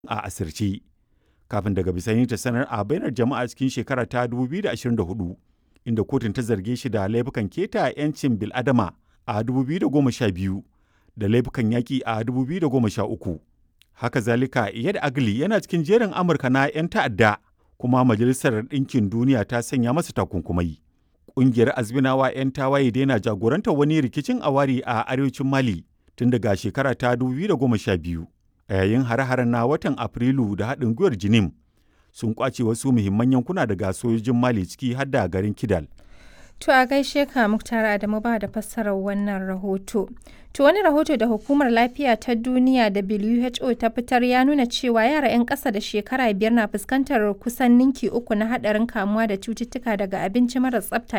a asirce kafin daga bisani ta sanar a bainar jama'a cikin shekara ta 2024 inda kotun ta zarge shi da laifukan keta 'yancin bil'adama a 2012 da laifukan yaƙi a 2013 haka zalika iyad agli yana cikin jerin amurka na 'yan ta'adda kuma majalisar ɗinkin duniya ta sanya masa takunkumai ƙungiyar azminawa 'yan tawaye daina jagorantar wani rikicin awari a arewacin mali tun daga shekara ta 2012 a yayin hare-haren na watan afrilu da haɗin gwiwar jinim sun kwace wasu muhimman yankuna daga sojojin mali ciki har da garin kidal To a gaishe ka Muktar Adamu ba da fassarar wannan rahoto. To wani rahoto da Hukumar Lafiya ta Duniya WHO ta fitar ya nuna cewa yara 'yan ƙasa da shekara biyar na fuskantar kusan ninki uku na haɗarin kamuwa da cututtuka daga abinci mara tsafta